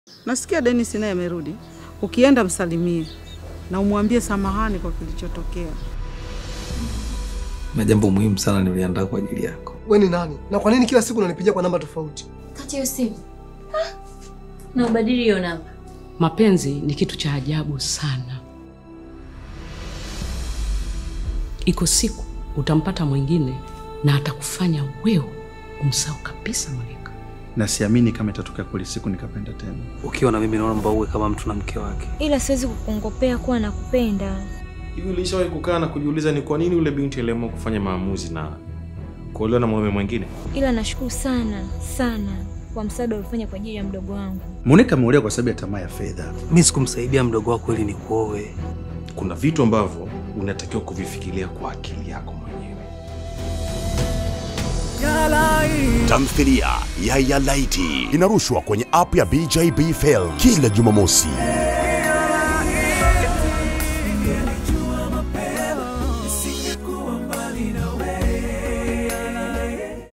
Nasikia Dennis naye amerudi. Ukienda msalimie na umwambie samahani kwa kilichotokea. na jambo muhimu sana niliandaa kwa ajili yako. We ni nani na kwa nini kila siku unanipigia kwa namba tofauti? Kati hiyo simu Ah, na ubadili hiyo namba. Mapenzi ni kitu cha ajabu sana. Iko siku utampata mwingine na atakufanya wewe umsahau kabisa Malika. na siamini kama itatokea kweli siku nikapenda tena. Ukiwa na mimi naomba uwe kama mtu na mke wake. ila siwezi kukongopea kuwa nakupenda. Hivi ulishawahi kukaa na kujiuliza ni kwa nini yule binti aliamua kufanya maamuzi na kuolewa na mwanaume mwingine? Ila nashukuru sana sana kwa msaada uliofanya kwa ajili ya mdogo wangu. Monica ameolewa kwa sababu ya tamaa ya fedha. Mi sikumsaidia mdogo wako ili nikuoe. Kuna vitu ambavyo unatakiwa kuvifikiria kwa akili yako mwenyewe. Tamthilia ya Yalaiti inarushwa kwenye app ya BJB Film kila Jumamosi.